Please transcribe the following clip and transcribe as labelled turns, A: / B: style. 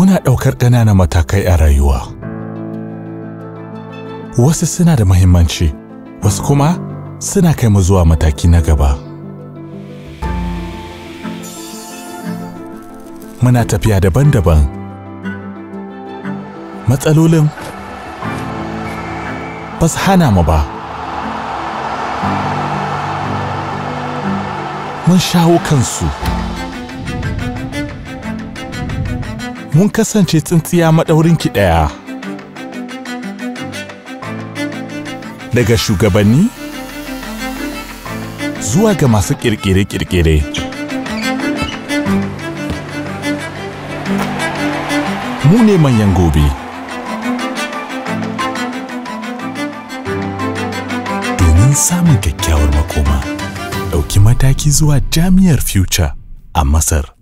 A: Muna ɗaukar ƙananan matakai a rayuwa. Wasu suna da muhimmanci, wasu kuma suna kai mu zuwa mataki na gaba. Muna tafiya daban-daban. Matsalolin ba su hana mu ba. Mun shawo kansu. Mun kasance tsintsiya maɗaurinki ɗaya. Daga shugabanni zuwa ga masu ƙirƙire-ƙirƙire. Mu ne manyan gobe. Domin samun kyakkyawar makoma, ɗauki mataki zuwa Jami'ar Future a Masar.